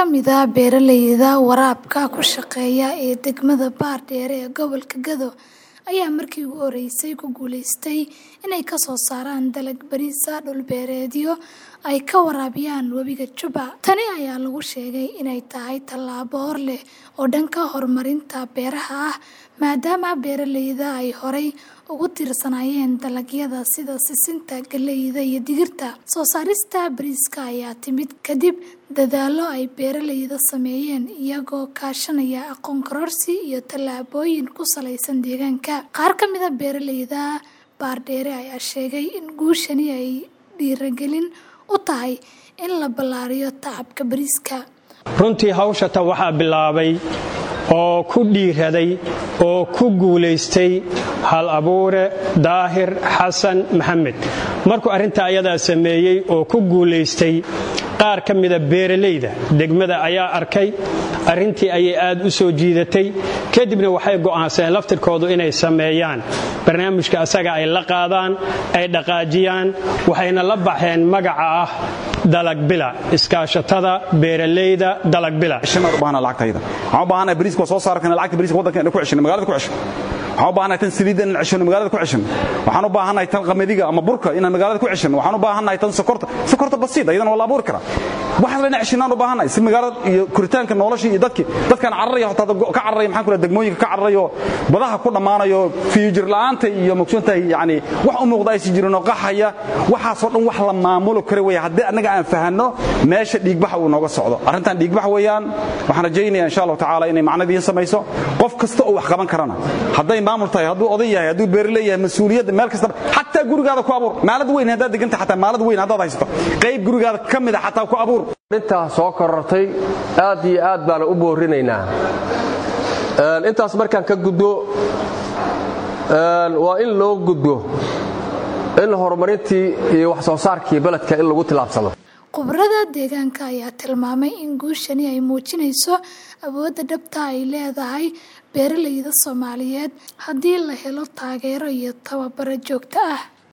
ka mid ah beeralayda waraabka ku shaqeeya ee degmada Baardheere ee gobolka Gado ayaa markii ugu horeysay ku guuleystay inay ka soo saaraan dalag bariis ah dhul-beereedyo ay ka waraabiyaan webiga Juba. Tani ayaa lagu sheegay inay tahay tallaabo hor leh oo dhanka horumarinta beeraha ah maadaama beeralayda ay horay ugu tiirsanaayeen dalagyada sida sisinta, galleyda iyo digirta. Soo saarista bariiska ayaa timid kadib dadaallo ay beeralayda sameeyeen iyagoo kaashanaya aqoon kororsi iyo tallaabooyin ku saleysan deegaanka. Qaar ka mid ah beeralayda Baardheere ayaa sheegay in guushani ay dhiirigelin u tahay in la ballaariyo tacabka bariiska. runtii hawshata waxaa bilaabay oo ku dhiiraday oo ku guulaystay hal abuure daahir xasan maxamed markuu arrintaa ayadaa sameeyey oo ku guulaystay qaar ka mida beeralayda degmada ayaa arkay arrintii ayay aad u soo jiidatay kadibna waxay go'aansadeen laftirkoodu inay sameeyaan barnaamijka asaga ay la qaadaan ay dhaqaajiyaan waxayna la baxeen magaca ah dalagbila iskaashatada beeralayda dalagbila waxaan u baahanahay tan saliidda inaan ceshano magaalada ku ceshano waxaan u baahannahay tan qamadiga ama burka inaan magaalada ku ceshano waxaan u baahannahay tan sokorta sokorta basiid ayadana waa la abuuri karaa waxaas la inaan ceshanaan u baahannahay si magaalada iyo koritaanka noloshii iyo dadkii dadkaan cararaya hotaa ka cararaya maxaan ku dhaha degmooyinka ka cararayo badaha ku dhammaanayo fiyujir la'aanta iyo mugsantahay yacni wax u muuqda aysan jirin oo qaxaya waxaasoo dhan wax la maamulo kara weeye haddii annaga aan fahanno meesha dhiigbaxa uu nooga socdo arrintan dhiigbax weeyaan waxaan rajaynaya insha allahu tacaala inay macnadii samayso qof kasta oo wax qaban karana hadday maamul tahay hadduu oday yahay hadduu beeraley yahay mas-uuliyadda meel kastaba xataa gurigaada ku abuur maalad weyn haddaad deganta xataa maalad weyn haddaad haysato qayb gurigaada ka mid a xataa ku abuur intaa soo korortay aad iyo aad baana u boorinaynaa intaas markaan ka gudbo waa in loo gudbo in horumarintii iyo wax soo saarkii beledka in lagu tilaabsado khubarada deegaanka ayaa tilmaamay in guushani ay muujinayso awoodda dhabta ay leedahay beeralayda Soomaaliyeed haddii la helo taageero iyo tababaro joogto ah